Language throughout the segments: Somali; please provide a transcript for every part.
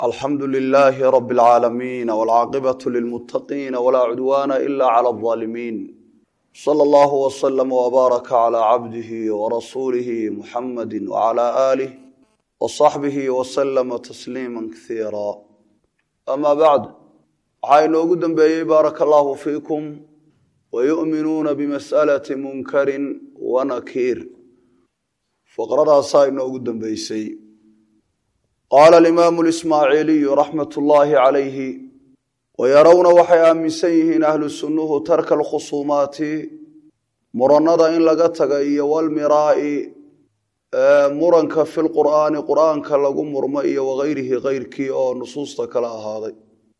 alxamdu lilaahi rabi اlcaalamiin wاlcaaqibaة lilmutaqiina wlaa cudwaana ila clى اظaalimiin slى اllahu wslm wbaaraka clى cabdihi wrasuulihi muxamadi wclى aalih wصaxbihi wslma tasliima kasiira ama bacd waxaa inoogu dembeeyey baaraka allahu fiikum wayu'minuuna bimas'alati munkarin wanakiir faqradaasaa inoogu dembeysay qaala alimaamu lismaaciiliyu raxmat ullaahi calayhi wayarawna waxay aaminsan yihiin ahlu sunnuhu tarka alkhusuumaati murannada in laga taga iyo walmiraa'i muranka fi lqur'aani qur'aanka lagu murmo iyo wagayrihi keyrkii oo nusuusta kala ahaaday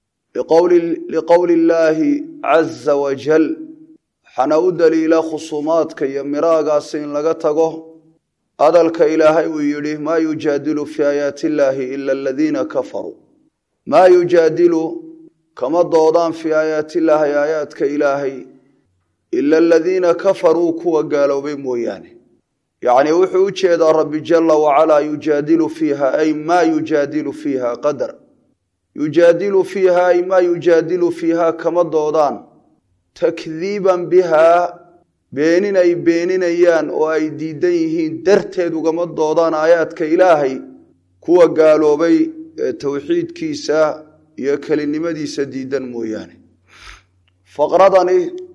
liqowli illaahi caza wajal waxaana u daliila khusuumaadka iyo miraagaasi in laga tago hadalka ilaahay uu yidhi maa yujaadilu fii aayaati illaahi ila aladiina kafaruu maa yujaadilu kama doodaan fii aayaati illaahi aayaadka ilaahay ila aladiina kafaruu kuwa gaaloobay mooyaane yacnii wuxuu u jeedaa rabbi jala wacalaa yujaadilu fiiha ay maa yujaadilu fiiha qadar yujaadilu fiiha ay maa yujaadilu fiiha kama doodaan takdiiban bihaa beenin ay beeninayaan oo ay diidan yihiin darteed ugama doodaan aayaadka ilaahay kuwa gaaloobay ee towxiidkiisa iyo kelinimadiisa diidan mooyaane faqradani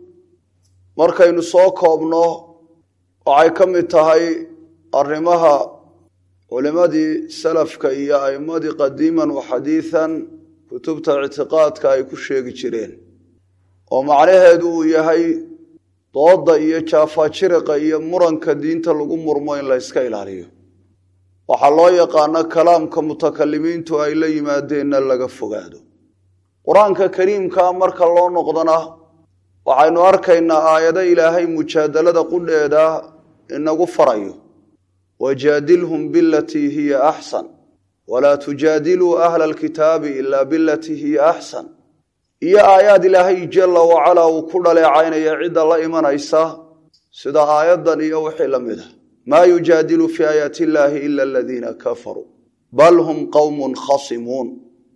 markaynu soo koobno waxay ka mid tahay arrimaha culimadii salafka iyo a'imadii qadiiman wa xadiidan kutubta ictiqaadka ay ku sheegi jireen oo macnaheedu uu yahay dooda iyo jaafajiriqa iyo muranka diinta lagu murmo in la yska ilaaliyo waxaa loo yaqaano kalaamka mutakalimiintu ay la yimaadeenna laga fogaado qur-aanka kariimkaa marka loo noqdona waxaynu arkaynaa aayado ilaahay mujaadalada qudheeda inagu farayo wajaadilhum bilatii hiya axsan walaa tujaadiluu ahla alkitaabi ilaa bilatii hiya axsan iyo aayaad ilaahay jala wacalaa uu ku dhaleecaynaya cidda la imanaysa sida aayaddan iyo wixii la mid a maa yujaadilu fii aayaati illaahi ila aladiina kafaruu bal hum qowmun khasimuun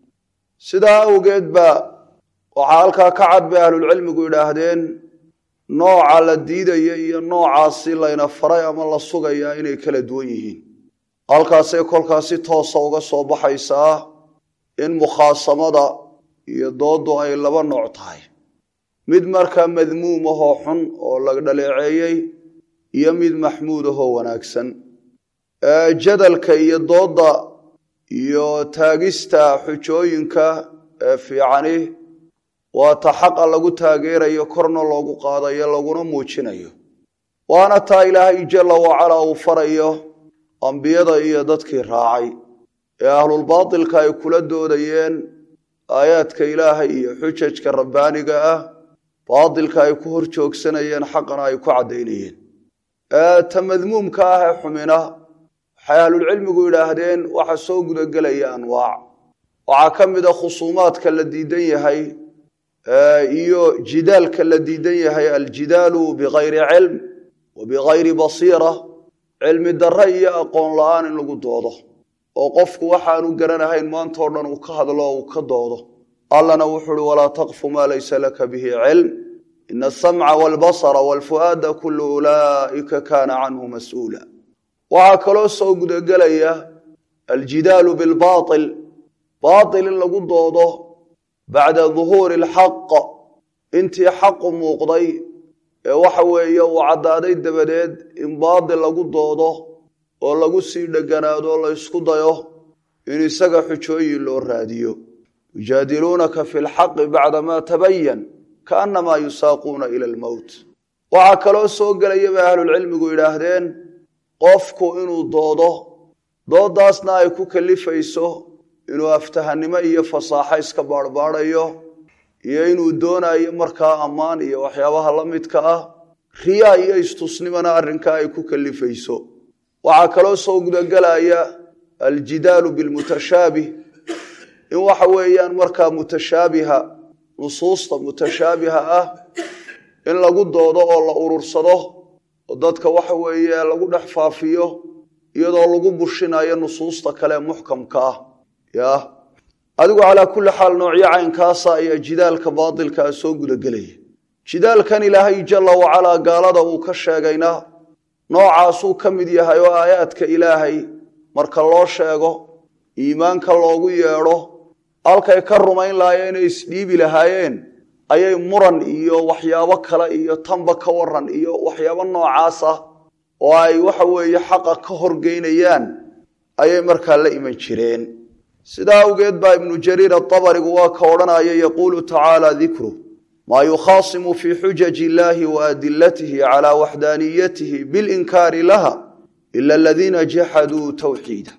sidaa awgeed ba waxaa halkaa ka cad bay ahlulcilmigu yidhaahdeen nooca la diidaya iyo noocaasi layna faray ama la sugayaa inay kala duwan yihiin halkaasay kolkaas si toosa uga soo baxaysaa in mukhaasamada iyo doodu ay laba nooc tahay mid markaa madmuum ahoo xun oo la dhaleeceeyey iyo mid maxmuud ahoo wanaagsan jadalka iyo doodda iyo taagista xujooyinka ee fiicani waa ta xaqa lagu taageerayo korna loogu qaadayo laguna muujinayo waana taa ilaahay jala wacalaa uu farayo ambiyada iyo dadkii raacay ee ahlulbaatilka ay kula doodayeen aayaadka ilaahay iyo xujajka rabbaaniga ah baatilka ay ku hor joogsanayeen xaqana ay ku caddaynayeen ta madmuumka ah ee xumina waxay ahlulcilmigu yidhaahdeen waxa soo gudagelaya anwaac waxaa ka mid a khusuumaadka la diidan yahay iyo jidaalka la diidan yahay aljidaalu bikayri cilm wa bikayri basiira cilmi darre iyo aqoon la-aan in lagu doodo oo qofku waxaanu garanahayn maantao dhan uu ka hadlo o uu ka doodo allana wuxuu uhi walaa taqfu maa laysa laka bihi cilm ina asamca waalbasara waalfu'aada kullu ulaa'ika kaana canhu mas-uula waxaa kaloo soo gudagelaya aljidaalu bilbaatil baatil in lagu doodo bacda duhuuri alxaq intii xaqu muuqday ee waxa weeye uu caddaaday dabadeed in baatil lagu doodo oo lagu sii dheganaado la ysku dayo in isaga xujooyin loo raadiyo yujaadiluunaka fi lxaqi bacdamaa tabayan kaannamaa yusaaquuna ila almowt waxaa kaloo soo gelaya bay ahlulcilmigu yidhaahdeen qofku inuu doodo doodaasna ay ku kalifayso inuu aftahannimo iyo fasaaxo iska baarhbaadhayo iyo inuu doonayo markaa ammaan iyo waxyaabaha la midka ah riyaa iyo istusnimona arrinkaa ay ku kalifayso waxaa kaloo soo gudagelaya aljidaalu bilmutashaabih in waxa weeyaan markaa mutashaabiha nusuusta mutashaabiha ah in lagu doodo oo la urursado oo dadka waxa weeye lagu dhex faafiyo iyadoo lagu bushinayo nusuusta kale muxkamka ah ya adigu calaa kulli xaal noocyo caynkaasa ayaa jidaalka baadilkaa soo gudagelaya jidaalkan ilaahay jalla wacalaa gaalada uu ka sheegayna noocaasuu ka mid yahay oo aayaadka ilaahay marka loo sheego iimaanka loogu yeedho halkay ka rumayn lahaayeen inay isdhiibi lahaayeen ayay muran iyo waxyaabo kale iyo tanba ka waran iyo waxyaabo noocaas ah oo ay waxa weeye xaqa ka horgeynayaan ayay markaa la iman jireen sidaa awgeed baa ibnu jariir atabarigu waa ka odhanaya yaquulu tacaala dikru maa yukhaasimu fii xujaji illaahi wa adilatihi calaa waxdaaniyatihi bilinkaari laha ila aladiina jaxaduu tawxiida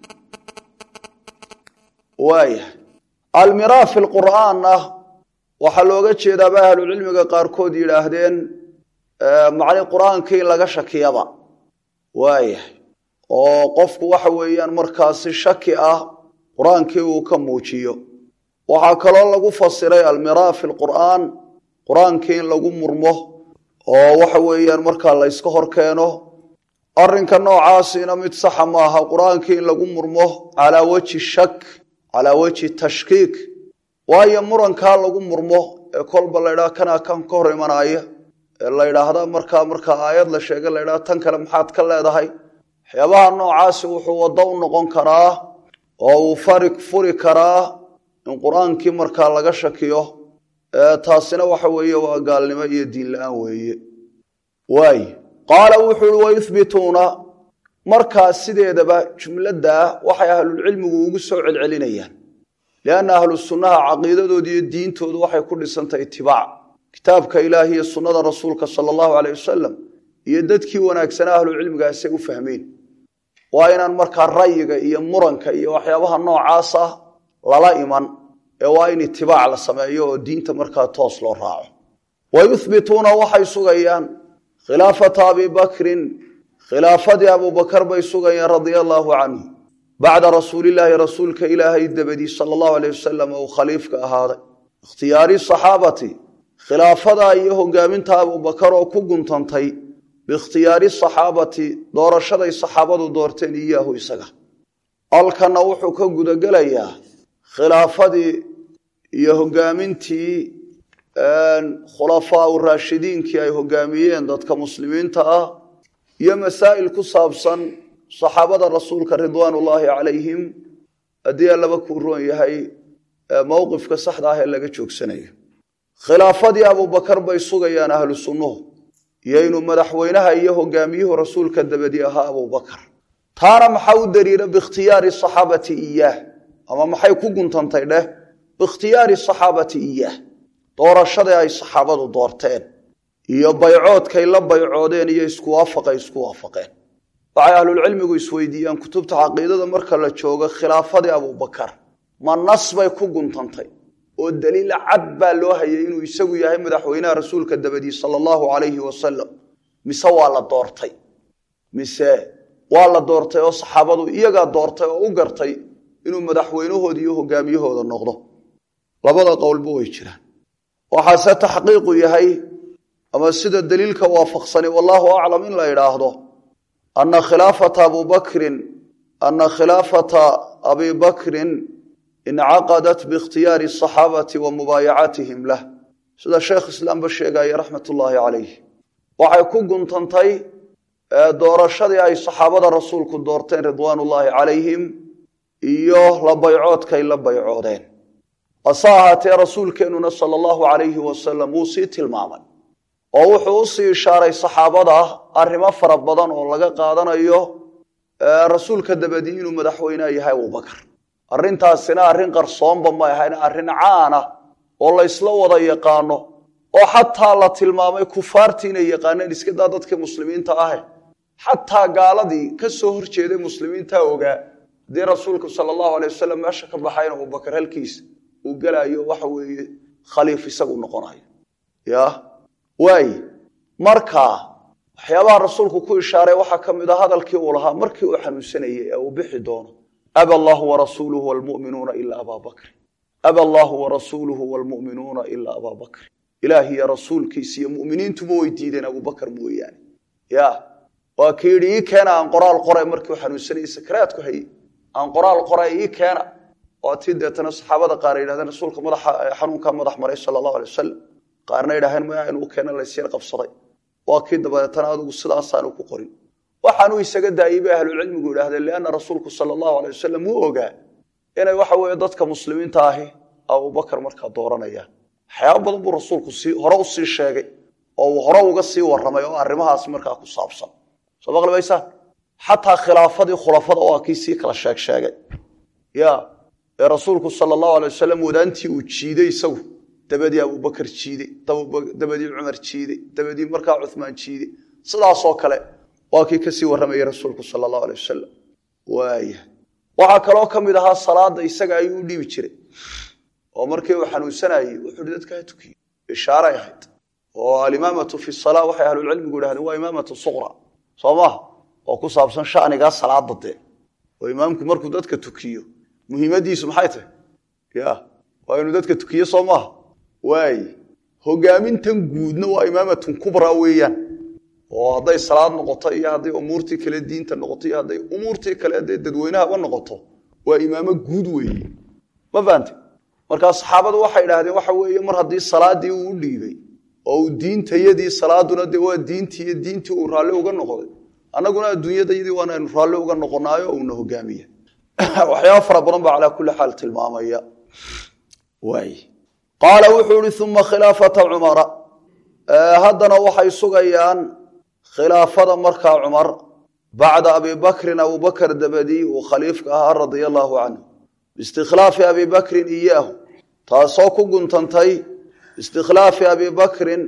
waaya almiraa fi lqur'aanna waxaa looga jeedaaba ahlucilmiga qaarkood yidhaahdeen macni qur-aanka in laga shakiyaba waayahay oo qofku waxa weeyaan markaasi shaki ah qur-aankii uu ka muujiyo waxaa kaloo lagu fasiray almiraa fi lqur'aan qur-aankii in lagu murmo oo waxa weeyaan markaa la yska hor keeno arrinka noocaasina mid saxa maaha qur-aankii in lagu murmo calaa wejhi shak calaa wejhi tashkiik waayo murankaa lagu murmo ee kolba laydhaha kanaa kan ka hor imanaya ee la ydhaahda markaa markaa aayad la sheega laydhaha tan kale maxaad ka leedahay waxyaabaha noocaasi wuxuu waddo u noqon karaa oo uu fari furi karaa in qur-aankii markaa laga shakiyo taasina waxa weeye waa gaalnimo iyo diin la-aan weeye waay qaala wuxuu uhi wayuhbituuna markaa sideedaba jumladdaa waxay ahlulcilmigu ugu soo celcelinayaan lianna ahlu sunnaha caqiidadooda iyo diintoodu waxay ku dhisantahay itibaac kitaabka ilaahi iyo sunnada rasuulka sala allahu aleyh wasalam iyo dadkii wanaagsanaa ahlucilmigaasay u fahmeen waa inaan markaa rayiga iyo muranka iyo waxyaabaha noocaas ah lala iman ee waa in itibaac la sameeyo oo diinta markaa toos loo raaco wa yuhbituuna waxay sugayaan khilaafata abi bakrin khilaafadii abubakar bay sugayaan radia allaahu canhu bacda rasuulilaahi rasuulka ilaahay dabadii sala allahu aleyh wasalam uu khaliifka ahaaday ikhtiyaari saxaabati khilaafadaa iyo hogaaminta abubakar oo ku guntantay biikhtiyaari saxaabati doorashaday saxaabadu doorteen iyaahu isaga halkanna wuxuu ka gudagelayaa khilaafadii iyo hogaamintii khulafaa raashidiinkii ay hogaamiyeen dadka muslimiinta ah iyo masaa'il ku saabsan saxaabada rasuulka ridwaan ullaahi calayhim haddii allaba kuu roon yahay mowqifka saxda ah ee laga joogsanayo khilaafadii abubakar bay sugayaan ahlu sunnuhu iyo inuu madaxweynaha iyo hogaamiyuhu rasuulka dabadi ahaa abubakar taana maxaa u dariira biikhtiyaari saxaabati iyaah ama maxay ku guntantay dheh biikhtiyaari saxaabati iyaah doorashadii ay saxaabadu doorteen iyo baycoodkay la baycoodeen iyo isku waafaqay isku waafaqeen waxay ahlulcilmigu isweydiiyaan kutubta caqiidada marka la joogo khilaafadii abubakar ma nas bay ku guntantay oo daliil cad baa loo hayay inuu isagu yahay madaxweynaha rasuulka dabadii sala allahu calayhi wasalam mise waa la doortay mise waa la doortay oo saxaabadu iyagaa doortay oo u gartay inuu madaxweynahooda iyo hogaamiyahooda noqdo labada qowlba way jiraan waxaase taxqiiqu yahay ama sida daliilka waafaqsani wallaahu aclam in la idhaahdo ana khilaafata abubakrin ana khilaafata abi bakrin incaqadat biikhtiyaari asaxaabati wa mubaayacatihim lah sida sheekh islaamba sheegaya raxmat ullaahi calayh waxay ku guntantay doorashadii ay saxaabada rasuulku doorteen ridwaan ullaahi calayhim iyo la baycoodkay la baycoodeen hase ahaatee rasuulkeennuna sala allahu calayhi wasalam wuu sii tilmaamay oo wuxuu usii ishaaray saxaabada arrimo fara badan oo laga qaadanayo rasuulka dabadii inuu madaxweyneha yahay abubakar arrintaasina arrin qarsoonba ma ahayn arrin caana oo la ysla wada yaqaano oo xataa la tilmaamay kufaartii inay yaqaaneen iskadaa dadka muslimiinta ahe xataa gaaladii ka soo horjeeday muslimiinta ogaa haddii rasuulku sala allahu alay wasalam meesha ka baxayn abubakar halkiisa uu gelaayo waxa weeye khaliif isagu noqonayo ya waaye marka waxyaabaha rasuulku ku ishaaray waxaa ka mid a hadalkii uu lahaa markii uu xanuunsanayey ee uu bixi doono aba allahu warasuuluhu wlmuminuuna ilaa abaa bakrin aba allahu warasuuluhu wlmu'minuuna ilaa abaa bakrin ilaah iyo rasuulkiisa iyo mu'miniintuba way diideen abubakar mooyaane ya waa kii yidhi ii keena aan qoraal qoray markii uu xanuunsanayey sakaraadku hayey aan qoraal qoray ii keena oo tii deetana saxaabada qaar ay yidhahdeen rasuulka madaxa xanuunkaa madax maray sala allahu alay wasalam qaarna yidhaaheen maya inuu keena laysyar qabsaday waa kii dabadeetana adigu sidaasaanu ku qorin waxaanuu isaga daayey bay ahlucilmigu yidhahdeen lianna rasuulku sala allahu alay wasalam wuu ogaa inay waxa weeye dadka muslimiinta ahi abubakar markaa dooranayaan waxyaaba badan buu rasuulku sii hore u sii sheegay oo uu hore uga sii warramay oo arrimahaas markaa ku saabsan soo maqlibaysaan xataa khilaafadii khulafada waa kii sii kala sheeg sheegay ya ee rasuulku sala allahu alay wasalam wadaantii uu jiiday isagu dabadii abubakar jiiday dabadii cumar jiiday dabadii markaa cuhmaan jiiday sidaasoo kale waa kii kasii warramayay rasuulku sala allahu alay wasalam waaya waxaa kaloo ka mid ahaa salaada isaga ayuu u dhiibi jiray oo markii uu xanuunsanayey wuxuu hi dadka ha tukiyo ishaaray ahayd oo alimaamatu fi salaa waxay ahlulcilmigu yidhahdeen waa imaamatu suqra soo maaha oo ku saabsan shanigaa salaada dee oo imaamku markuu dadka tukiyo muhiimadiisu maxay tahay ya waa inuu dadka tukiyo soo maaha waay hogaamintan guudna waa imaamatun kubra weeyaan oo hadday salaad noqoto iyo hadday umuurtii kale diinta noqoto iyo hadday umuurtii kale dee dadweynahaba noqoto waa imaamo guud weeye ma fahante markaa saxaabadu waxay idhaahdeen waxa weeye mar haddii salaadii uu u dhiibay oo uu diintayadii salaaduna dee waa diintii iyo diintii uu raalli uga noqday annaguna adduunyadayadii waanaynu raalli uga noqonaayo oo uuna hogaamiya waxyaaba fara badan baa calaa kulli xaal tilmaamaya waay qaala wuxuu ihi uma khilaafata cumara haddana waxay sugayaan khilaafada markaa cumar bacda abi bakrin abubakr dabadii uu khaliifka ahaa radia allaahu canhu biistikhlaafi abi bakrin iyaahu taasoo ku guntantay istikhlaafi abi bakrin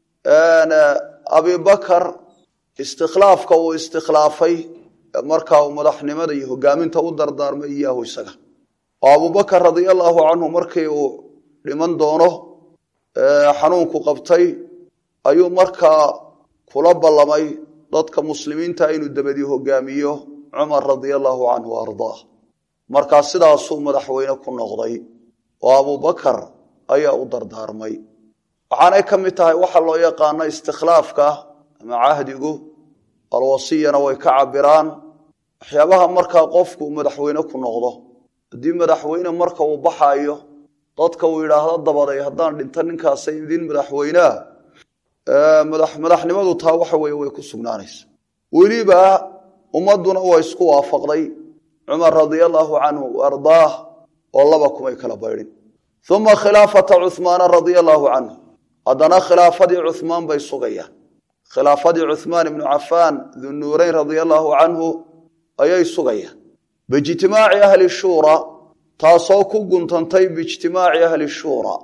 abi bakar istikhlaafka uu istikhlaafay markaa uu madaxnimada iyo hogaaminta u dardaarmay iyaahu isaga oo abubakar radia allaahu canhu markii uu dhiman doono xanuunku qabtay ayuu markaa kula ballamay dadka muslimiinta inuu dabadii hogaamiyo cumar radia allaahu canhu ardaah markaa sidaasuu madaxweyne ku noqday oo abubakar ayaa u dardaarmay waxaanay ka mid tahay waxa loo yaqaano istikhlaafka ama cahdigu alwasiyana way ka cabiraan waxyaabaha markaa qofku madaxweyne ku noqdo haddii madaxweyne marka uu baxaayo dadka uu yidhaahdo dabaday haddaan dhinto ninkaasa idin madaxweynea madaxnimadu taa waxa weye way ku sugnaanaysa weliba ummaduna waa isku waafaqday cumar radia allaahu canhu ardaah oo laba kumay kala baydhin uma khilaafata cuhmaana radia allaahu canhu haddana khilaafadii cuhmaan bay sugayaan khilaafadii cuhmaan ibnu cafaan dunuureyn radia allaahu canhu ayay sugayaan biijtimaaci ahli shuura taasoo ku guntantay biijtimaaci ahli shuura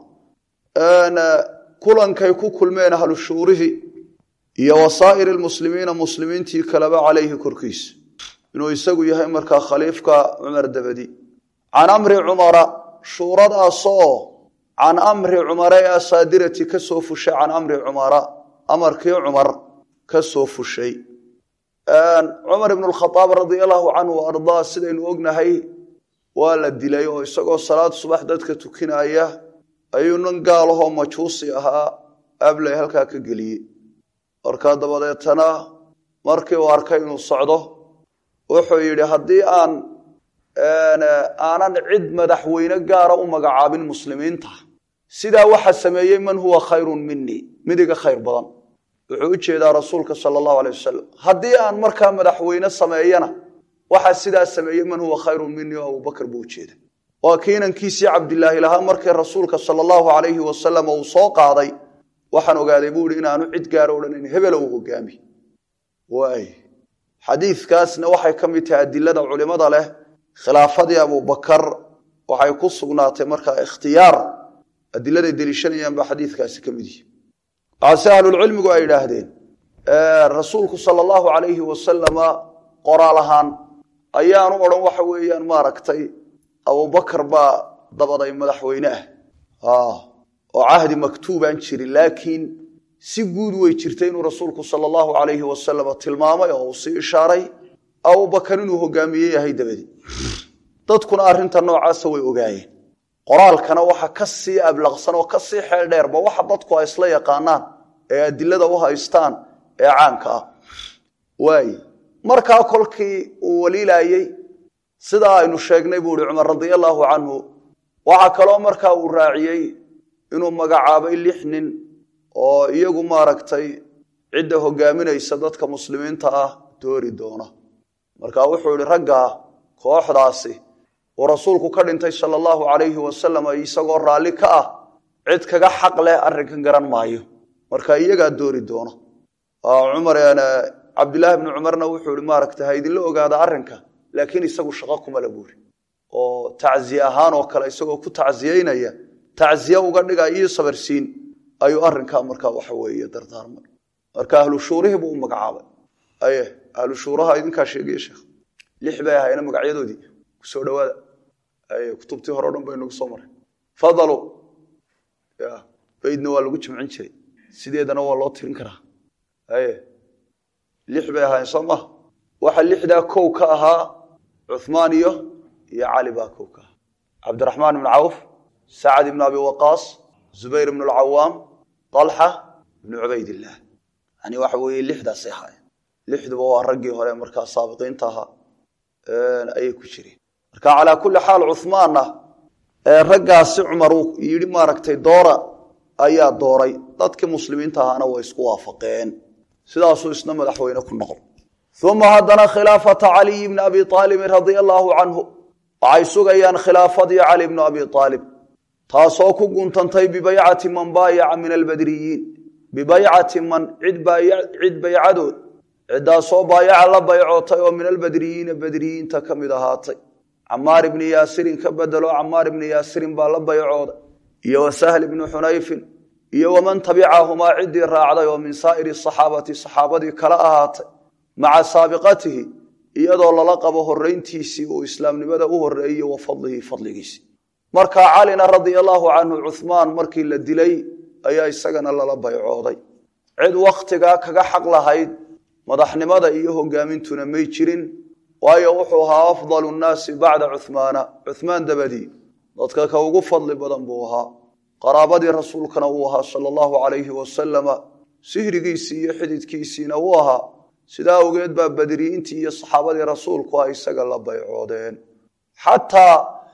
kulankay ku kulmeen ahlu shuurihi iyo wasaa'iri lmuslimiina muslimiintii kaleba calayhi korkiisa inuu isagu yahay markaa khaliifka cumar dabadi can amri cumara shuuradaasoo can amri cumara ee asaadirati ka soo fushay can amri cumara amarkii cumar ka soo fushay cumar ibn khaaab radia allahu canhu ardaa sidaynu ognahay waa la dilay oo isagoo salaad subax dadka tukinaya ayuu nin gaalahoo majuusi ahaa abley halkaa ka geliyey markaa dabadeetana markii uu arkay inuu socdo wuxuu yidhi haddii aan aanan cid madaxweyne gaara u magacaabin muslimiinta sidaa waxa sameeyey man huwa khayrun minii midiga khayr badan wuxuu u jeedaa rasuulka sala allahu alay wasalam haddii aan markaa madaxweyne sameeyana waxa sidaa sameeyey man huwa khayrun minii oo abubakar buu ujeeda waa kiinankiisii cabdilaahi lahaa markii rasuulka sala allahu alayhi wasalam uu soo qaaday waxaan ogaaday buu ihi inaanu cid gaara odhanayn hebela uu hogaami waay xadiidkaasna waxay ka mid tahay adilada culimada leh khilaafadii abubakar waxay ku sugnaatay markaa ikhtiyaar adiladay deliishanayaan baa xadiidkaasi ka mid yihi waxaase ahlulcilmigu ay idhaahdeen rasuulku sala allahu alayhi wasalama qoraal ahaan ayaanu odhan waxa weeyaan maaragtay abubakar baa dabaday madaxweyne ah oo cahdi maktuubaan jirin laakiin si guud way jirtay inuu rasuulku sala allahu alayhi wasalam tilmaamay oo uu sii ishaaray abubakar inuu hogaamiye yahay dabadi dadkuna arrinta noocaasa way ogaayeen qoraalkana waxa ka sii ablaqsan oo ka sii xeel dheerba waxa dadku ay isla yaqaanaan ee adilada u haystaan ee caanka ah waay markaa kolkii uu waliilayey sidaa aynu sheegnay buu ihi cumar radia allaahu canhu waxaa kaloo markaa uu raaciyey inuu magacaabay lix nin oo iyagu maaragtay cidda hogaaminaysa dadka muslimiinta ah doori doona marka wuxuu ihi raggaa kooxdaasi uu rasuulku ka dhintay sala allahu calayhi wasalam isagoo raalli ka ah cid kaga xaq leh arrinkan garan maayo marka iyagaa doori doona cumar cabdillaahi bni cumarna wuxuu ihi maaragtay ha idinla ogaada arrinka laakiin isagu shaqo kuma la buuri oo tacziye ahaan oo kale isagoo ku tacziyeynaya tacziye uga dhiga iyo sabarsiin ayuu arrinkaa markaa waxa weeye dardaarmay marka ahlu shuurihii buu u magacaabay aye ahlu shuuraha idinkaa sheegaya sheekh lix bay ahayna magacyadoodii kusoo dhawaada aye kutubtii hore o dhan baynagu soo maray fadalu ya baydna waa lagu jimcin jiray sideedana waa loo tirin karaa aye lix bay ahaayeen soo maha waxa lixdaa kow ka ahaa cuhmaan iyo iyo cali baa kow ka ahaa cabdiraxmaan ibnu cawf sacad ibnu abi waqaas zubayr ibnu alcawaam talxa ibnu cubaydillaah yani waxa weeye lixdaasay ahaayeen lixduba waa raggii hore markaa saabiqiinta ahaa ayay ku jireen marka calaa kulli xaal cuhmaanna raggaasi cumar uu yidhi maaragtay doora ayaa dooray dadkii muslimiinta ahaana way isku waafaqeen sidaasuu isna madaxweyne ku noqon uma haddana khilaafata caliyi bni abi aalibin radia allaahu canhu waxay sugayaan khilaafadii cali bnu abi aalib taasoo ku guntantay bibaycati man baayaca min albadriyiin bibaycati man cid baycadood ciddaasoo baayaca la baycootay oo min albadriyiina badriyiinta ka mid ahaatay camaar ibni yaasirin ka bedelo camaar ibni yaasirin baa la baycooday iyo wa sahl ibni xunayfin iyo waman tabicahumaa ciddii raacday oo min saa'iri saxaabati saxaabadii kala ahaatay maca saabiqatihi iyadoo lala qabo horeyntiisii uu islaamnimada u horeeyey wa fadlihi fadligiisii markaa calina radia allaahu canhu cuhmaan markii la dilay ayaa isagana lala baycooday cid wakhtigaa kaga xaq lahayd madaxnimada iyo hogaamintuna may jirin waayo wuxuu ahaa afdalu nnaasi bacda cuhmaana cuhmaan dabadii dadka ka ugu fadli badan buu ahaa qaraabadii rasuulkana uu ahaa sala allahu calayhi wasalama sihrigiisii iyo xididkiisiina uu ahaa sidaa awgeed baa badriyiintii iyo saxaabadii rasuulku ah isaga la baycoodeen xataa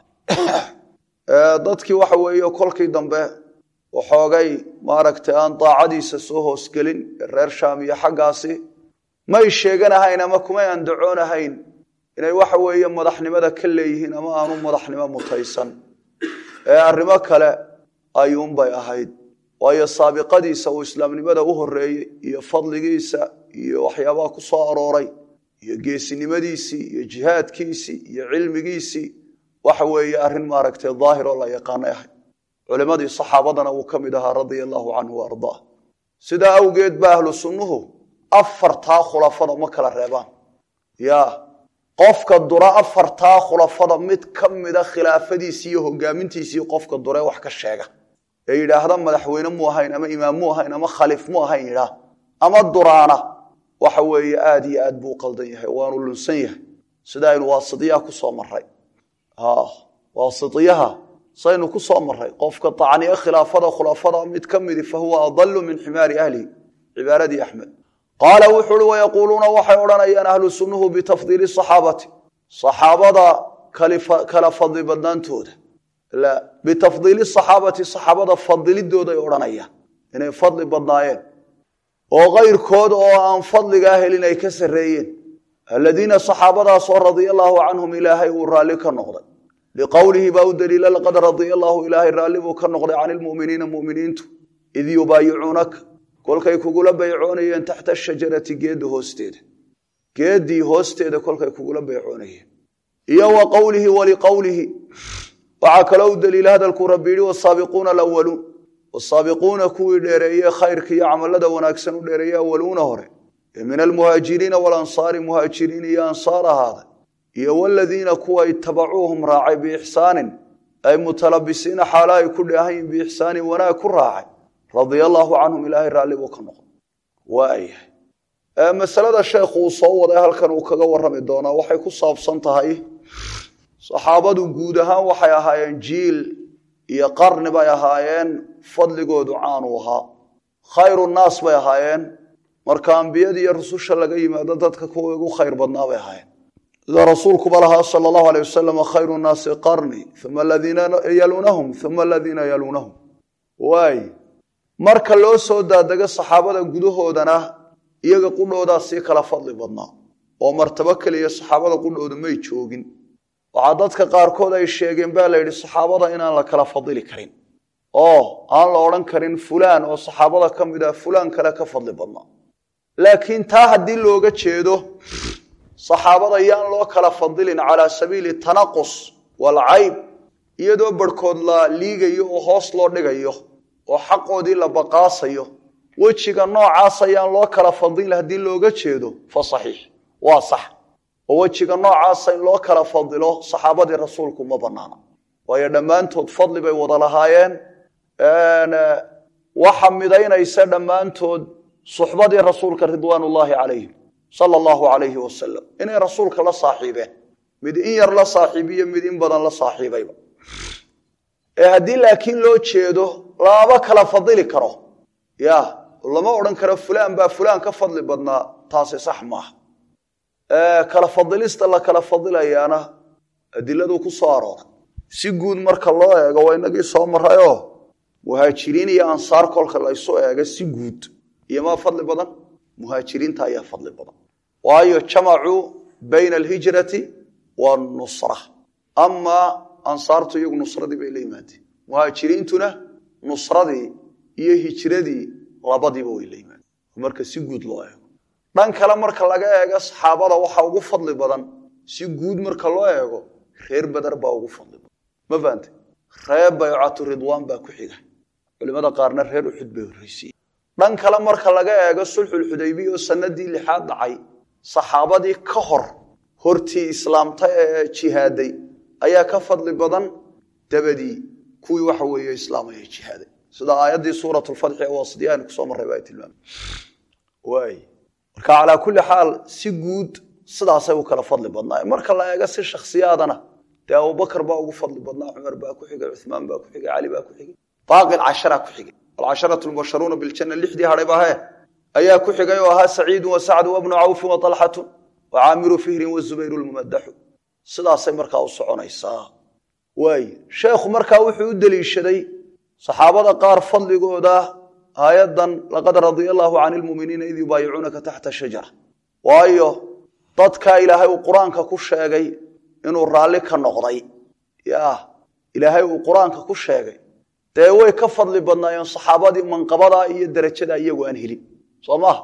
dadkii waxa weeye kolkii dambe waxoogay maaragtay aan daacadiisa soo hoosgelin reer shaam iyo xaggaasi may sheeganahayn ama kumay andacoonahayn inay waxa weeye madaxnimada ka leeyihiin ama aanu madaxnimo mutaysan ee arrimo kale ayuunbay ahayd waayo saabiqadiisa uu islaamnimada u horeeyey iyo fadligiisa iyo waxyaabaha ku soo arooray iyo geesinimadiisii iyo jihaadkiisii iyo cilmigiisii waxa weeye arrin maaragtay daahir oo la yaqaanay ahayd culimmadii saxaabadana wuu ka mid ahaa radia allaahu canhu wa ardaa sidaa awgeed ba ahlu sunnuhu afartaa khulafada ma kala reebaan ya qofka dura afartaa khulafada mid ka mida khilaafadiisi iyo hogaamintiisii qofka dure wax ka sheega ee yidhaahda madaxweyne mu ahayn ama imaam mu ahayn ama khaliif mu ahayn yidhaah ama duraana waxa weeye aada iyo aad buu u qaldan yahay waanu lunsan yahay sida aynu waasitiyaha ku soo maray waasitiyaha saynu ku soo maray qofka tacniye khilaafada khulafada mid ka midi fahuwa adalu min ximaari ahlihi cibaaradii axmed qaala wuxu uhi wayaquuluuna waxay odhanayaan ahlu sunnuhu bitafdiili saxaabati saxaabada kala fadli badnaantooda bitafdiili saxaabati saxaabada fadilidooday odhanayaan inay fadli badnaayeen oo kayrkood oo aan fadligaa helin ay ka sarreeyeen aladiina saxaabadaasoo radia allaahu canhum ilaahay uu raalli ka noqday liqowlihi baa u daliila laqad radia allaahu ilaahay raalli buu ka noqday can ilmu'miniina mu'miniintu id yubaayicuunaka kolkay kugula baycoonayeen taxta ashajarati geedda hoosteeda geeddii hoosteeda kolkay kugula baycoonayeen iyo wa qowlihi waliqowlihi waxaa kaloo u daliila hadalkuu rabbi yidhi wasaabiquuna alawaluun wasaabiquuna kuwii dheereeye khayrka iyo camalada wanaagsan u dheereeye awaluuna hore ee min almuhaajiriina walansaari muhaajiriin iyo ansaar ahaaday iyo waladiina kuwa itabacuuhum raacay biixsaanin ay mutalabisiina xaala ay ku dheehayin biixsaanin wanaag ku raacay radia allaahu canhum ilaahay raalli buu ka noqon waayahay masalada sheekhu uu soo waday halkan uu kaga warrami doonaa waxay ku saabsan tahay saxaabadu guud ahaan waxay ahaayeen jiil iyo qarni bay ahaayeen fadligoodu caanuu ahaa khayru naas bay ahaayeen marka ambiyada iyo rususha laga yimaado dadka kuwa ugu khayr badnaa bay ahaayeen sida rasuulkuba lahaa sala allahu aleyh wasalam khayru nnaasi qarni uma aladiina yaluunahum uma aladiina yaluunahum waay marka loo soo daadego saxaabada gudahoodana iyaga qudhoodaa sii kala fadli badnaa oo martabo keliya saxaabada qudhooda may joogin waxaa dadka qaarkood ay sheegeen baa la yidhi saxaabada inaan la kala fadili karin oo aan la odhan karin fulaan oo saxaabada ka mid ah fulaan kale ka fadli badnaa laakiin taa haddii looga jeedo saxaabada yaan loo kala fadilin calaa sabiili tanaqus walcayb iyadoo barhkood la liigayo oo hoos loo dhigayo oo xaqoodii la baqaasayo wejiga noocaas ayaan loo kala fadilin haddii looga jeedo fa saxiix waa sax oo wejiga noocaasa in loo kala fadilo saxaabadii rasuulku ma banaana waayo dhammaantood fadli bay wada lahaayeen waxa midaynaysa dhammaantood suxbadii rasuulka ridwaan ullaahi calayhim sala allahu calayhi wasalam inay rasuulka la saaxiibeen mid in yar la saaxiibiyo mid in badan la saaxiibayba ee haddii laakiin loo jeedo lama kala fadili karo ya lama odhan karo fulaan baa fulaan ka fadli badnaa taasi sax maaha kala fadilista la kala fadilayaana adiladu ku soo arooray si guud marka loo eego waa inagii soo marayoo muhaajiriin iyo ansaar kolka laysu eego si guud iyo maa fadli badan muhaajiriinta ayaa fadli badan waayo jamacuu bayna alhijrati waannusra amaa ansaartu iyagu nusradii bay la yimaadeen muhaajiriintuna nusradii iyo hijradii labadiiba way la yimaadeen marka si guud loo eego dhan kale marka laga eego saxaabada waxaa ugu fadli badan si guud marka loo eego reer badar baa ugu fadli badan ma fahante reer baycatu ridwaan baa ku xiga culimada qaarna reer uxud bay horreysiye dhan kale marka laga eego sulxulxudaybiya oo sanadii lixaad dhacay saxaabadii ka hor hortii islaamta ee jihaaday ayaa ka fadli badan dabadii kuwii waxa weeye islaamaya jihaaday sida aayaddii suurat lfatxi ee waasidi aynu kusoo marray baa tilmaamay waay marka calaa kulli xaal si guud sidaasay u kala fadli badnaa marka la eego si shakhsiyaadana dee abubakar baa ugu fadli badnaa cumar baa ku xigay cuثmaan baa ku xigay cali baa ku xigay baaqi cashara ku xigay alcasharatu lmubasharuuna biljana lixdii hadhay bahe ayaa ku xigay oo ahaa saciidu wa sacdu wabnu cawfin wa talxatu wa caamiru fihrin wazubayru lmumadaxu sidaasay markaa u soconaysaa waay sheekhu markaa wuxuu u deliishaday saxaabada qaar fadligooda aayaddan laqad radia allaahu cani lmuminiina id yubaayicuunaka taxta shajara waayo dadkaa ilaahay uu qur-aanka ku sheegay inuu raalli ka noqday ya ilaahay uu qur-aanka ku sheegay dee way ka fadli badnaayeen saxaabadii manqabadaa iyo darajadaa iyagu aan helin soo maaha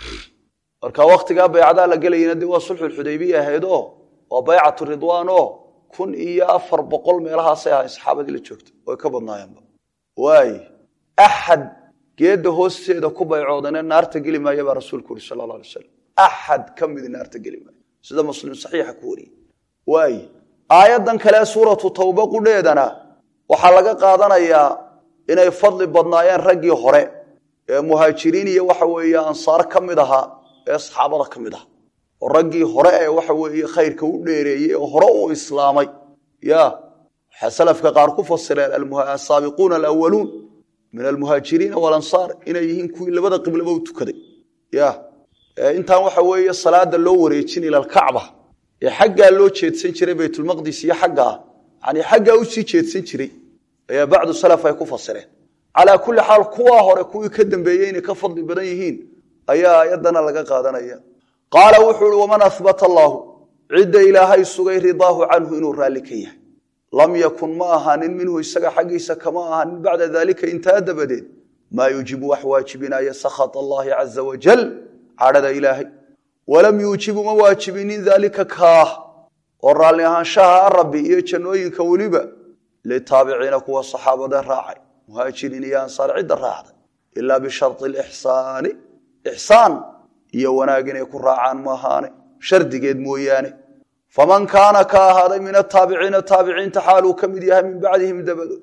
marka wakhtigaa baycadaa la gelayana dee waa sulxulxudaybiya ahaydoo waa baycatu ridwaan oo kun iyo afar boqol meelahaasay ahayn saxaabadii la joogta way ka badnaayeenba waay axad geedda hoosteeda ku baycoodane naarta geli maaya baa rasuulku uri sala alla alay slam axad ka midi naarta geli maayo sida muslim saxiixa ku wariyey waay aayaddan kale suuratu tawba qudheedana waxaa laga qaadanayaa inay fadli badnaayeen raggii hore ee muhaajiriin iyo waxa weeye ansaar ka mid ahaa ee saxaabada ka mid aha oo raggii hore ee waxa weeye khayrka u dheereeyey oo hore u islaamay ya waxaa salafka qaar ku fasireen asaabiquuna alawaluun min almuhaajiriina walansaar inay yihiin kuwii labada qiblaba u tukaday ya intaan waxa weeye salaada loo wareejin ila alkacba ee xaggaa loo jeedsan jiray baytulmaqdis iyo xaggaa yani xaggaa usii jeedsan jiray ayaa bacdu salaf ay ku fasireen calaa kulli xaal kuwaa hore kuwii ka dambeeyey inay ka fadli badan yihiin ayaa ayaddana laga qaadanaya qaala wuxuu uhi waman ahbata allaahu cidda ilaahay sugay ridaahu canhu inuu raalli ka yahay lam yakun ma ahaanin minhu isaga xaggiisa kama ahaanin bacda daalika intaa dabadeed maa yuujibu wax waajibinaya sakhat allaahi caza wajal cadhada ilaahay walam yuujibu ma waajibinin daalika kaah oo raalli ahaanshaha rabbi iyo jannooyinka weliba litaabiciina kuwa saxaabada raacay muhaajiriin iyo ansaar cidda raacday ilaa bishari lixsaani ixsaan iyo wanaag inay ku raacaan maahaane shardigeed mooyaane faman kaana ka ahaaday min ataabiciina taabiciinta xaaluu ka mid yahay min bacdihim dabadood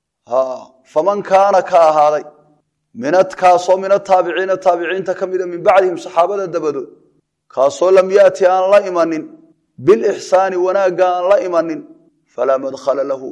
faman kaana ka ahaaday kaasoo min ataabiciina taabiciinta ka mida min bacdihim saxaabada dabadood kaasoo lam yaati aan la imanin bilixsaani wanaagga aan la imanin falaa madkhala lahu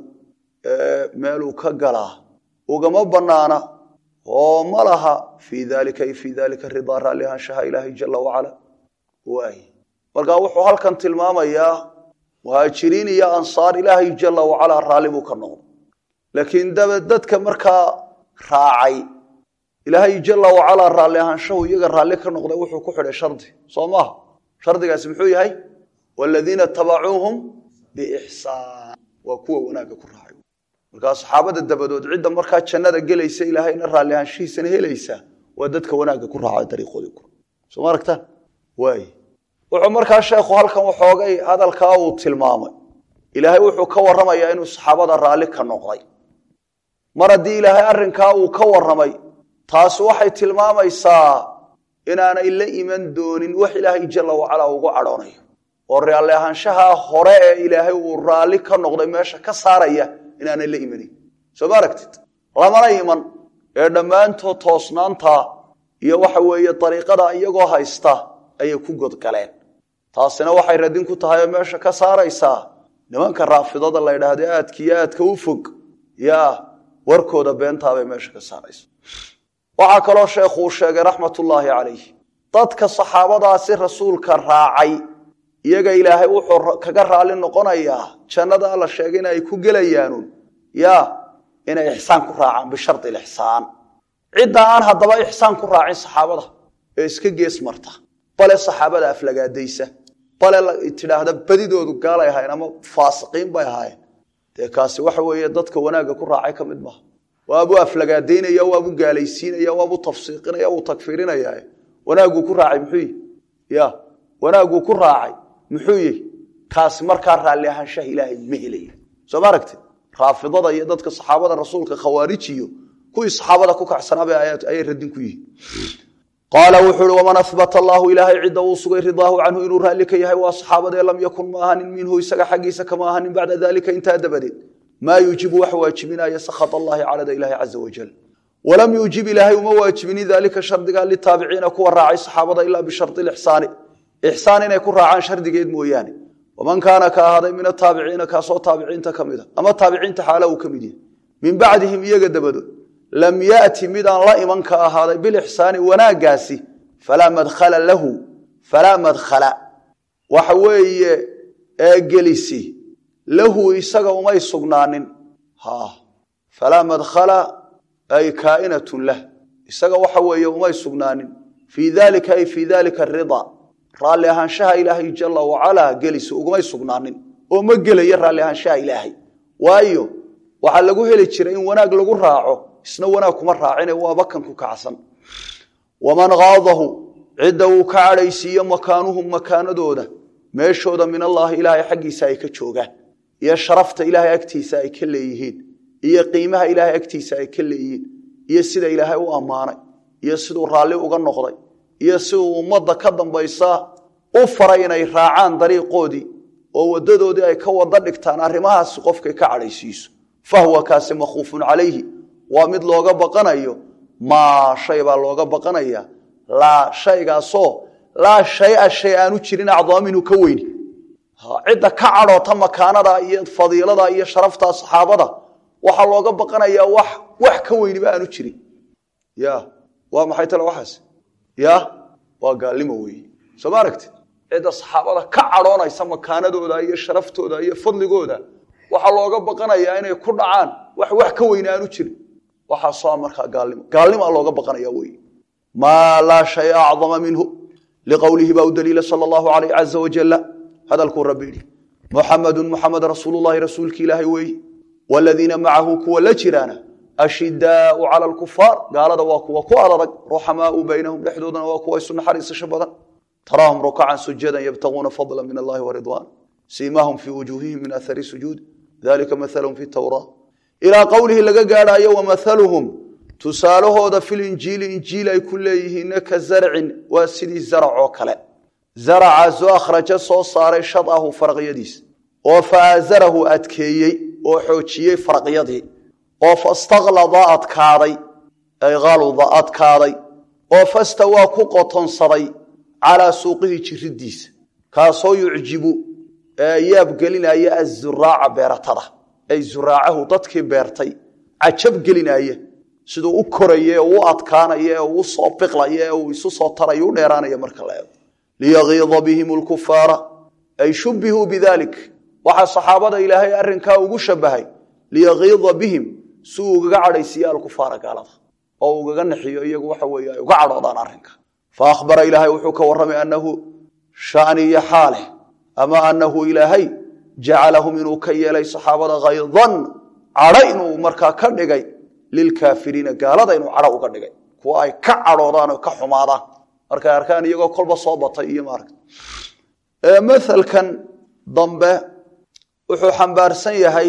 meeluu ka galaa ugama banaana oo ma laha fii dalika ay fii dalika ridaa raalli ahaanshaha ilaahay jala wacala waay markaa wuxuu halkan tilmaamayaa muhaajiriin iyo ansaar ilaahay jala wacalaa raalli buu ka noqday laakiin daba dadka markaa raacay ilaahay jala wacalaa raalli ahaanshahu iyaga raalli ka noqday wuxuu ku xidhay shardi soo maaha shardigaasi muxuu yahay waladiina tabacuuhum biixsaan waa kuwa wanaagga ku raacay markaa saxaabada dabadood cidda markaa jannada gelaysa ilaahayna raalli ahaanshihiisana helaysa waa dadka wanaagga ku raacay dariiqoodii ku soo ma aragtaan waay wuxuu markaa sheekhu halkan waxoogay hadalkaa uu tilmaamay ilaahay wuxuu ka warramayaa inuu saxaabada raalli ka noqday mar haddii ilaahay arrinkaa uu ka warramay taasi waxay tilmaamaysaa inaanay la iman doonin wax ilaahay jalla wacalaa ugu cadhoonayo oo raalli ahaanshaha hore ee ilaahay uu raalli ka noqday meesha ka saaraya inaanay la imanin soo ma aragtid lamana iman ee dhammaantood toosnaanta iyo waxa weeye dariiqada iyagoo haysta ayay ku godgaleen taasina waxay radin ku tahay oo meesha ka saaraysaa nimanka raafidada la ydhaahda aadka iyo aadka u fog yaa warkooda beentaabay meesha ka saaraysa waxaa kaloo sheekhuu sheegay raxmatullaahi calayh dadka saxaabadaasi rasuulka raacay iyaga ilaahay wuxuu kaga raalli noqonayaa jannada alla sheegay in ay ku gelayaanun yaa inay ixsaan ku raacaan bishardi ilixsaan cidda aan haddaba ixsaan ku raacin saxaabada ee iska gees marta bale saxaabada aflagaadaysa bale tidhaahda badidoodu gaalay ahayn ama faasiqiin bay ahaayeen dee kaasi waxa weeye dadka wanaagga ku raacay ka mid maaha waabuu aflagaadaynaya waabuu gaalaysiinaya waabuu tafsiiqinaya wuu takfiirinaya wanaagguu ku raacay muxuu yihi ya wanaagguu ku raacay muxuu yihi kaasi markaa raalli ahaanshaha ilaahay ma helaya soo ma aragtid raafidada iyo dadka saxaabada rasuulka khawaarijiyo kuwii saxaabada ku kacsanaaba ayay radin ku yihiin qaala wuxuu uhi waman ahbata allaahu ilaahay cidda uu sugay ridaahu canhu inuu raalli ka yahay waa saxaabadee lam yakun ma ahanin minhu isaga xaggiisa kama ahanin bacda dalika intaa dabadeed maa yuujibu wax waajibinaya sakhat allahi calada ilahi caza wajal walam yuujib ilaahay uma waajibinin dalika shardiga litaabiciina kuwa raacay saxaabada ilaa bishari ixsaani ixsaan inay ku raacaan shardigeed mooyaane waman kaana ka ahaaday min ataabiciina kaasoo taabiciinta ka mida ama taabiciinta xaala uu ka mid yahay min bacdihim iyaga dabadood lam yati midaan la iman ka ahaaday bilixsaani wanaaggaasi falaa madkhala lahu falaa madkhala waxa weeye gelisi lahu isaga umay sugnaanin falaa madkhala ay kaainatun lah isaga waxa weeye umay sugnaanin fii dalika ay fii dalika rida raalli ahaanshaha ilaahay jala wacalaa gelisi ugumay sugnaanin oo ma gelaya raalli ahaanshaha ilaahay waayo waxaa lagu heli jiray in wanaag lagu raaco isna wanaag kuma raacine waaba kan ku kacsan waman kaadahu cidda uu ka cadhaysiiyo makaanuhum makaanadooda meeshooda min allaahi ilaahay xaggiisa ay ka joogaan iyo sharafta ilaahay agtiisa ay ka leeyihiin iyo qiimaha ilaahay agtiisa ay ka leeyihiin iyo sida ilaahay u ammaanay iyo siduu raalli uga noqday iyo siduu ummadda ka dambaysa u faray inay raacaan dariiqoodii oo wadadoodii ay ka wada dhigtaan arrimahaasi qofkay ka cadhaysiiso fahwa kaasi makhuufun calayhi waa mid looga baqanayo maa shay baa looga baqanaya laa shaygaasoo laa shaya shay aanu jirin acdaam inuu ka weyni cidda ka cadhoota makaanada iyo fadiilada iyo sharafta saxaabada waxaa looga baqanayaa wax wax ka weyniba aanu jirin ya waa maxay tale waxaas ya waa gaalnimo weeye soo ma aragti cidda saxaabada ka cadhoonaysa makaanadooda iyo sharaftooda iyo fadligooda waxaa looga baqanayaa inay ku dhacaan wax wax ka weyne aanu jirin waxaasoo markaa gaalnimo gaalnimoa looga baqanaya wey maa laa shaya acdama minhu liqowlihi baa u daliila sala allahu alayh caza wajala hadalkuu rabbi yidhi muxamedun muxamed rasuulullahi rasuulki ilaahay weeye waladiina macahu kuwa la jiraana ashidaau cala alkufaar gaalada waa kuwa ku adadag ruxamaau baynahum dhexdoodana waa kuwa isu naxariisasho badan taraahum rukacan sujadan yabtaguuna fadla min allahi waridwan siimaahum fii wujuuhihim min ahari sujuud dalika mahalum fi tawraa ilaa qowlihi laga gaadhaayo wamahaluhum tusaalahooda filinjiili injiil ay ku leeyihiinna ka zarcin waa sidii zarac oo kale zaracaasoo akhraja soo saaray shadahu faraqyadiis oo faaazarahu adkeeyey oo xoojiyey faraqyadii oo fastaklada adkaaday ay haluda adkaaday oo fastawaa ku qotonsaday calaa suuqihi jiridiisa kaasoo yucjibu yaabgelinaya azuraaca beeratada ay zuraacahu dadkii beertay cajab gelinaya siduu u koraya u adkaanaya u soo biqlaya u isu soo taraya u dheeraanaya marka la eego liyagiida bihim lkufaara ay shubihuu bidalik waxaa saxaabada ilaahay arrinkaa ugu shabahay liyagiida bihim si uu ugaga cadhaysiiya alkufaara gaalada oo ugaga naxiyo iyagu waxa weeye ay uga cadhoodaan arrinka fa akhbara ilaahay wuxuu ka warramay annahu shani iyo xaaleh ama annahu ilaahay jacalahum inuu ka yeelay saxaabada haydan cadho inuu markaa ka dhigay lilkaafiriina gaalada inuu cadho uga dhigay kuwa ay ka cadhoodaan oo ka xumaadaan markay arkaan iyagoo kolba soo batay iyo maaragta maalkan dambe wuxuu xambaarsan yahay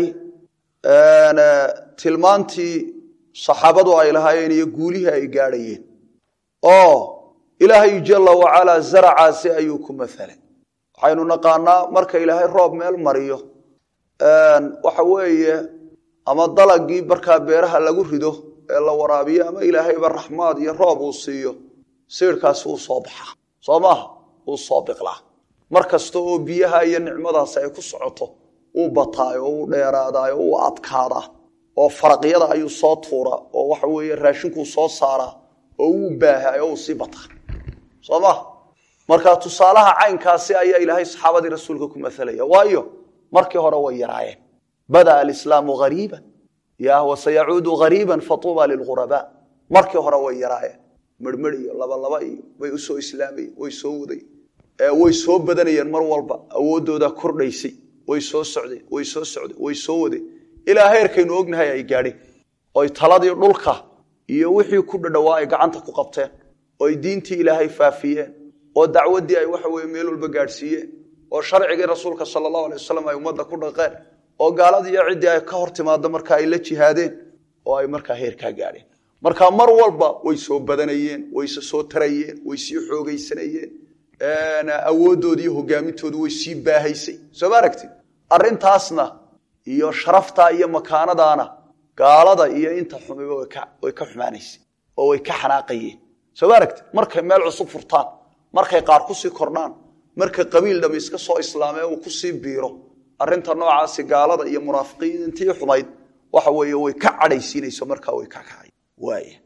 tilmaantii saxaabadu ay lahaayeen iyo guulihii ay gaadhayeen oo ilaahay jala wacalaa zaracaasi ayuu ku mahalay waxaynu naqaanaa marka ilaahay roob meel mariyo waxa weeye ama dalagii markaa beeraha lagu rido ee la waraabiyo ama ilaahayba raxmaad iyo roob uu siiyo siirkaasi uu soo baxaa soo maaha uu soo biqlaa mar kasta oo biyaha iyo nicmadaasi ay ku socoto uu bataayo oo uu dheeraadaayo uu adkaadaa oo faraqyada ayuu soo tuuraa oo waxa weeye raashinkuu soo saaraa oo uu baahaa oo uu sii bataa soo maha marka tusaalaha caynkaasi ayaa ilaahay saxaabadii rasuulka ku masalaya waayo markii hore way yaraayeen bada'a alislaamu hariiban ya wasayacuudu hariiban fatuuba lilghurabaa markii hore way yaraayeen merhmeri iyo labalaba iyo way usoo islaamayeen way soo waday way soo badanayeen mar walba awooddoodaa kordhaysay way soo socdeen way soo socdeen way soo wadeen ilaa heerkaynu ognahay ay gaadheen oy taladii dhulka iyo wixii ku dhadhawaa ay gacanta ku qabteen oo ay diintii ilaahay faafiyeen oo dacwaddii ay waxa weye meel walba gaadhsiiyeen oo sharcigii rasuulka sala allahu alay wasalam ay ummadda ku dhaqeen oo gaaladii iyo ciddii ay ka hor timaado marka ay la jihaadeen oo ay markaa heerkaa gaadheen marka mar walba way soo badanayeen wayse soo tarayeen way sii xoogaysanayeen awooddoodi iyo hogaamintoodu way sii baahaysay soo ma aragtid arrintaasna iyo sharaftaa iyo makaanadaana gaalada iyo inta xumiba way ka xumaanaysay oo way ka xanaaqayeen soo ma aragtid markay meel cusub furtaan markay qaar kusii kordhaan marka qabiil dham iska soo islaamee uu kusii biiro arrinta noocaasi gaalada iyo munaafiqiintii xumayd waxa weeye way ka cadhaysiinayso markaa way ka kacay waaya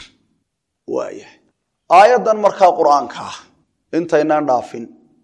waaya aayaddan markaa qur-aanka ah intaynaan dhaafin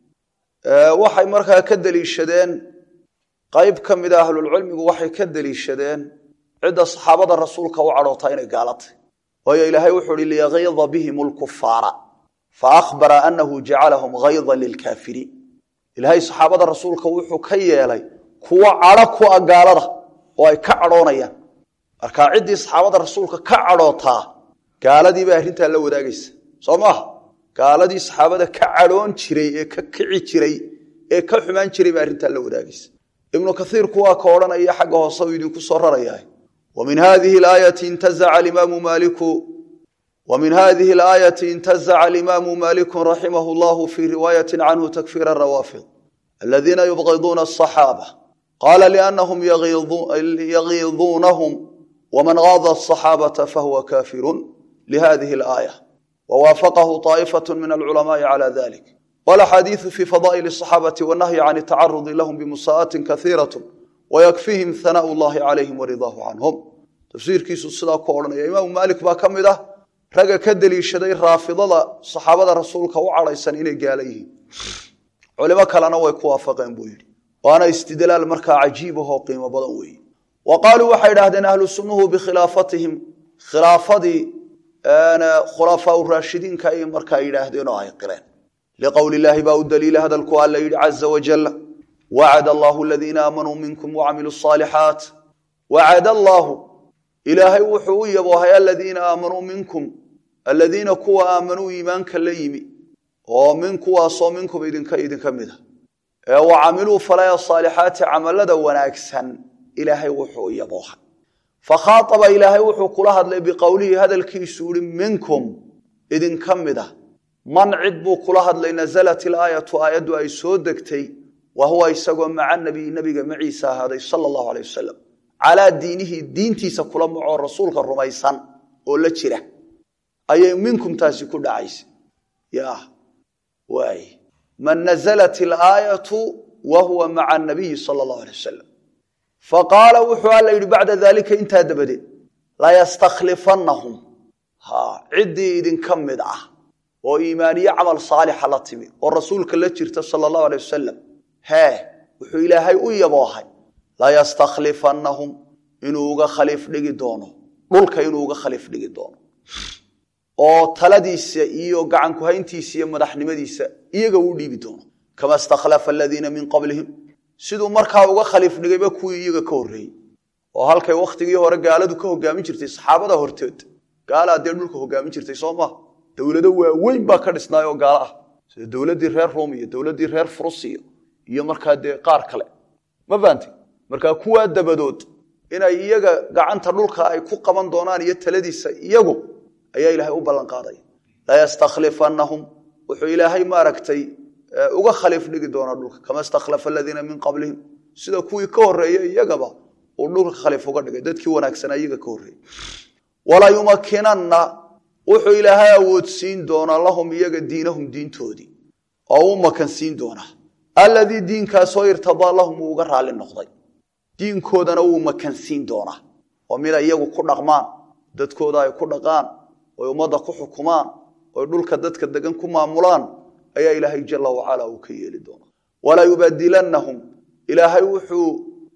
waxay markaa ka deliishadeen qayb ka mida ahlulcilmigu waxay ka deliishadeen cidda saxaabada rasuulka u cadhoota inay gaalatay waayo ilaahay wuxuu hi liyagiida bihim lkufaara faahbara anahu jacalahum haydan lilkaafiriin ilaahay saxaabada rasuulka wuxuu ka yeelay kuwo cadho ku a gaalada oo ay ka cadhoonayaan markaa ciddii saxaabada rasuulka ka cadhootaa gaaladii baa arrintaa la wadaagaysa soo maaha gaaladii saxaabada ka cadhoon jiray ee ka kici jiray ee ka xumaan jiray baa arrintaa la wadaagaysa ibnu kaiirku waa ka odhanaya xagga hoose uu idinku soo rarayaa ومن هذه الآية انتزع الإمام مالك ومن هذه الآية انتزع الإمام مالك رحمه الله في رواية عنه تكفير الروافض الذين يبغضون الصحابة قال لأنهم يغيظونهم ومن غاض الصحابة فهو كافر لهذه الآية ووافقه طائفة من العلماء على ذلك والحديث في فضائل الصحابة والنهي عن التعرض لهم بمساءة كثيرة ويكفيهم ثناء الله عليهم ورضاه عنهم تفسيرkiisu sidaa ku odhanaya imaamu maalik baa ka mid ah ragga ka deliishaday raafidada saxaabada rasuulka u cadhaysan inay gaala yihiin culimo kalena way ku waafaqeen buu yidhi waana istidlaal markaa cajiib ahoo qiimo badan weeye wa qaaluu waxay idhahdeen ahlu sunnuhu bikhilaafatihim khilaafadii khulafaa raashidiinka ay markaa yidhaahdeen oo ay qireen liqowli illaahi baa u daliila hadalku alla yidhi caza wajalla wacad allahu aladiina aamanuu minkum wacamiluu asaalixaat wacad allaahu ilaahay wuxuu u yaboohay aladiina aamanuu minkum aladiina kuwa aamanuu iimaanka la yimi oo min kuwaasoo minkum idinka idinka mida ee wa camiluu falaya saalixaati camalada wanaagsan ilaahay wuxuu u yaboohay fakhaaaba ilaahay wuxuu kula hadlay biqowlihi hadalkiisu ihi minkum idinka mida man cid buu kula hadlay nasalat ilaayatu aayaddu ay soo degtay wa huwa isagoo maca nabiy nabiga maciisa ahaaday sala allahu aleyh wasalam calaa diinihi diintiisa kula macoo rasuulka rumaysan oo la jira ayay minkum taasi ku dhacaysa ya waay man nazalat ilaayatu wa huwa maca nabiyi sala allahu alay wasalam faqaala wuxuu alla yidhi bacda daalika intaa dabadeed layastakhlifannahum ha ciddii idinka mid ah oo iimaaniye camal saalixa la timi oo rasuulka la jirta sala allahu alay wasalam hee wuxuu ilaahay u yaboohay layastakhlifannahum inuu uga khaliif dhigi doono dhulka inuu uga khaliif dhigi doono oo taladiisa iyo gacankuhayntiisa iyo madaxnimadiisa iyaga uu dhiibi doono kama stakhlafa aladiina min qablihim siduu markaa uga khaliif dhigayba kuwii iyaga ka horreeyey oo halkay wakhtigii hore gaaladu ka hogaamin jirtay saxaabada horteed gaalaa dee dhulka hogaamin jirtay soo maha dowlado waaweyn baa ka dhisnaay oo gaalo ah sida dowladdii reer rom iyo dowladdii reer furusiya iyo markaa dee qaar kale ma fahanti markaa kuwaa dabadood inay iyaga gacanta dhulka ay ku qaban doonaan iyo taladiisa iyagu ayaa ilaahay u ballan qaaday layastakhlifannahum wuxuu ilaahay maaragtay uga khaliif dhigi doonaa dhulka kama stakhlafa aladiina min qablihim sida kuwii ka horreeyey iyagaba uu dhulka khaliif uga dhigay dadkii wanaagsanaa iyaga ka horreeyey walayumakinanna wuxuu ilaahay awoodsiin doonaa lahum iyaga diinahum diintoodii oo u makansiin doonaa alladii diinkaasoo irtadaa lahum uu uga raalli noqday diinkoodana wuu makansiin doonaa oo mida iyagu ku dhaqmaan dadkooda ay ku dhaqaan oy ummadda ku xukumaan oy dhulka dadka degan ku maamulaan ayaa ilaahay jala wacala uu ka yeeli doonaa walayubadilannahum ilaahay wuxuu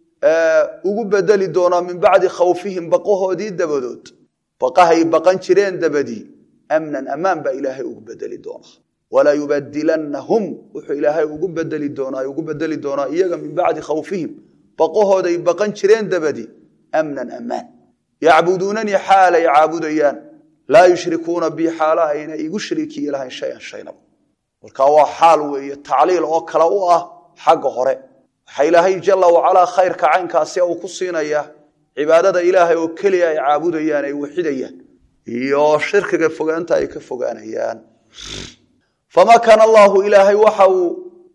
ugu bedeli doonaa min bacdi khawfihim baqahoodii dabadood baqahay baqan jireen dabadii amnan ammaan baa ilaahay ugu bedeli doonaa walayubadilannahum wuxuu ilaahay ugu bedeli doonaa ugu bedeli doonaa iyaga min bacdi khawfihim baqahooday baqan jireen dabadii amnan ammaan yacbuduunanii xaalay caabudayaan laa yushrikuuna bi xaala ayna igu shariikiyi lahayn shayan shaynaba markaa waa xaal weeye tacliil oo kale u ah xagga hore waxaa ilaahay jala wacalaa khayrka caynkaasi uu ku siinayaa cibaadada ilaahay oo keliya ay caabudayaan ay waxidayaan iyo shirkiga fogaanta ay ka fogaanayaan famakana allaahu ilaahay waxa uu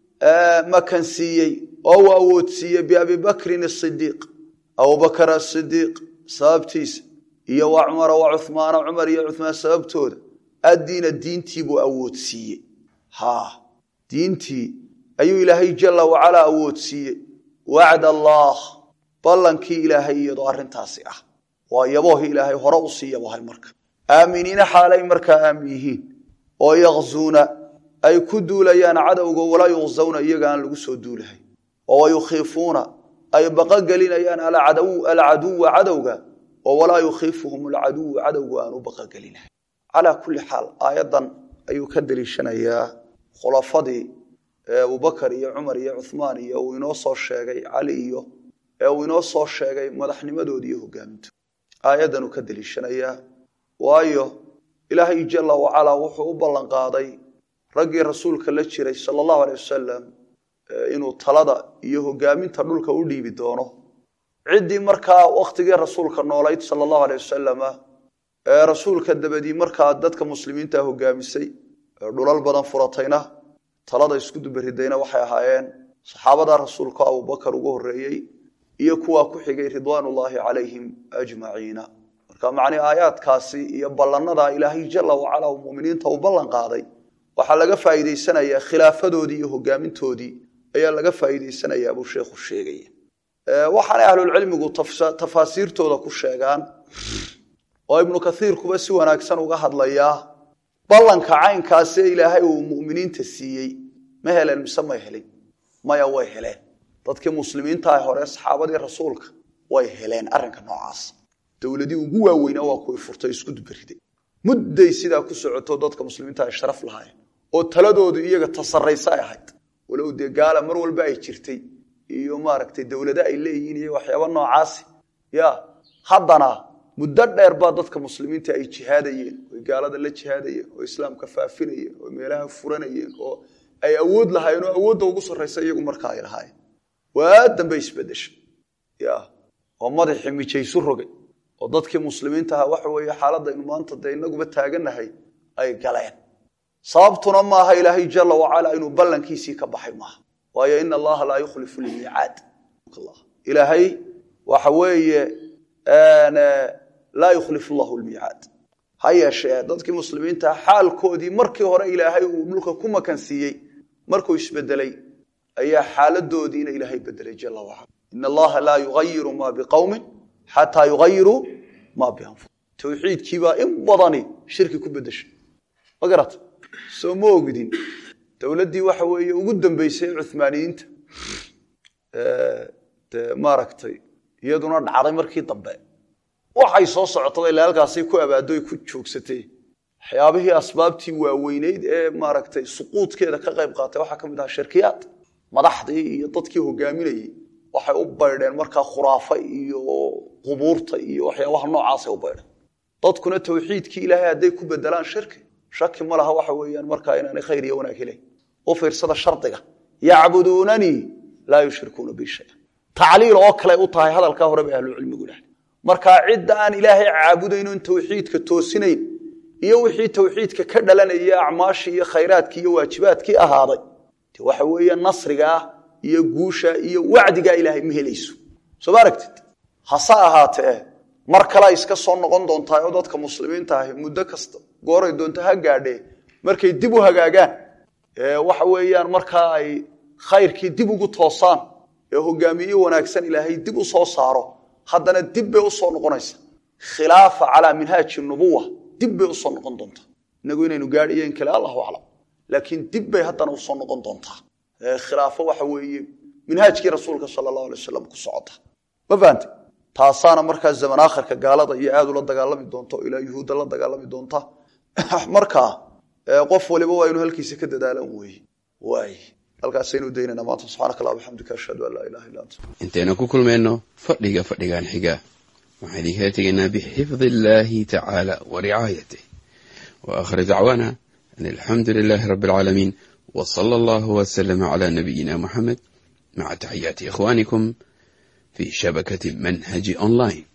makansiiyey oo uu awoodsiiyey biabi bakrin asidiiq abubakar asidiiq sababtiisa iyo wa cumara wa cuhmaana cumar iyo cuhmaan sababtooda addiina diintii buu awoodsiiyey ha diintii ayuu ilaahay jala wacalaa awoodsiiyey wacd allah ballankii ilaahay iyadoo arrintaasi ah waa yaboohi ilaahay hore usii yabohay marka aaminiina xaalay markaa aamin yihiin oo yakzuuna ay ku duulayaan cadowga walaa yuqzawna iyaga aan lagu soo duulahay oo wayukhiifuuna ay baqogelinayaan alcaduwa cadowga oo walaa yukhiifuhum alcaduwu cadowga aan u baqogelinahay calaa kulli xaal aayaddan ayuu ka deliishanayaa khulafadii abubakar iyo cumar iyo cuhmaan iyo uu inoo soo sheegay cali iyo ee uu inoo soo sheegay madaxnimadoodi iyo hogaamintood aayaddanuu ka deliishanayaa waayo ilaahay jala wacalaa wuxuu u ballan qaaday raggii rasuulka la jiray sala allahu aley wasalam inuu talada iyo hogaaminta dhulka u dhiibi doono ciddii markaa wakhtigii rasuulka noolayd sala allahu aley wasalama ee rasuulka dabadii markaa dadka muslimiinta hogaamisay ee dhulal badan furatayna talada isku dubaridayna waxay ahaayeen saxaabada rasuulka abubakar ugu horreeyey iyo kuwaa ku xigay ridwaanullaahi calayhim ajmaciina marka macnii aayaadkaasi iyo ballanada ilaahay jala wacala uu muminiinta u ballan qaaday waxaa laga faa'iidaysanayaa khilaafadoodii iyo hogaamintoodii ayaa laga faa'iidaysanayaa buu sheekhu sheegaya waxaanay ahlulcilmigu tafaasiirtooda ku sheegaan oo ibnu kaiirkuba si wanaagsan uga hadlayaa ballanka caynkaasi ilaahay uu muminiinta siiyey ma heleen mise may helin maya way heleen dadkii muslimiintaah hore saxaabadii rasuulka way heleen arrinka noocaas dowladii ugu waaweyna waa kuwii furtay isku dubariday mudday sidaa ku socoto dadka muslimiinta ay sharaf lahaayeen oo taladoodu iyaga tasaraysa ay ahayd walow dee gaala mar walba ay jirtay iyo maaragtay dowlado ay leeyihiin iyo waxyaaba noocaasi ya haddana muddo dheer baa dadka muslimiinta ay jihaadayeen oy gaalada la jihaadayeen oo islaamka faafinayeen oo meelaha furanayeen oo ay awood lahaayeen oo awoodda ugu sarraysa iyagu markaa ay lahaayeen waa dambe isbedeshay ya oo madaxii mijaysu rogay oo dadkii muslimiinta ahaa waxa weeye xaaladaynu maanta dee inaguba taagannahay ay galeen sababtuna maaha ilaahay jala wacala inuu ballankiisii ka baxay maaha waayo ina allaha laa yukhlifu lmiicaad ilaahay waxa weeye laa yukhlifu llahu lmiicaad ha yeeshee dadkii muslimiintaa xaalkoodii markii hore ilaahay uu dhulka ku makansiiyey markuu isbedelay ayaa xaaladoodiina ilaahay bedelay jala wacala in allaha laa yugayiru ma biqowmin xataa yugayiruu maa bianfusihim towxiidkiibaa in badani shirki ku bedeshay ma garata soo ma ogdin dowladdii waxa weeye ugu dambeysay cuhmaaniyiinta dee maaragtay iyaduna dhacday markii dambe waxay soo socotaba ilaa halkaasay ku abaado ay ku joogsatay waxyaabihii asbaabtii waaweyneyd ee maaragtay suquudkeeda ka qayb qaatay waxaa ka mid ahaa shirkiyaad madaxdii iyo dadkii hogaaminayey waxay u baydheen markaa khuraafa iyo qubuurta iyo waxyaabaha noocaasay u baydheen dadkuna tawxiidkii ilaahay hadday ku bedelaan shirki shaki ma laha waxa weeyaan markaa inaanay khayr iyo wanaag helayn u fiirsada shardiga yacbuduunanii laa yushrikuuna bi shaya tacliil oo kale u tahay hadalkaa hore bay ahlucilmigu dhahay markaa cidda aan ilaahay caabudaynon tawxiidka toosinayn iyo wixii tawxiidka ka dhalanaya acmaashii iyo khayraadkii iyo waajibaadkii ahaaday de waxa weeye nasrigaa iyo guusha iyo wacdigaa ilaahay ma helayso soo ma aragtid hase ahaatee mar kale iska soo noqon doontaa oo dadka muslimiinta ahi muddo kasta gooray doonto ha gaadhee markay dib u hagaagaan waxa weeyaan markaa ay khayrkii dib ugu toosaan ee hogaamiye wanaagsan ilaahay dib u soo saaro haddana dib bay usoo noqonaysa khilaafa calaa minhaaji nubuwa dib bay usoo noqon doontaa inagu inaynu gaadhiyo in kale allahu aclam laakiin dib bay haddana usoo noqon doontaa khilaafo waxa weeye minhaajkii rasuulka sala allahu alay wasalam ku socota ma fahante taasaana markaa zaman aakhirka gaalada iyo aad ula dagaalami doonta oo ilaa yuhuudda la dagaalami doonta markaa qof waliba waa inu halkiisa ka dadaalan weeye waay halkaasaynu daynana maanta subxaanaka allah bixamdika ashhadu an laa ilaha illa anta intaynu ku kulmayno fadhiga fadhigan xiga waxaan idinkala tegaynaa bixifdi illaahi tacaala wa ricaayatih wa aakhir dacwaana an alxamdu lilaahi rabbi alcaalamiin wa sala allahu wasalama calaa nabiyina muxamed maca taxiyaati ikhwaanikum fi shabakati manhaji online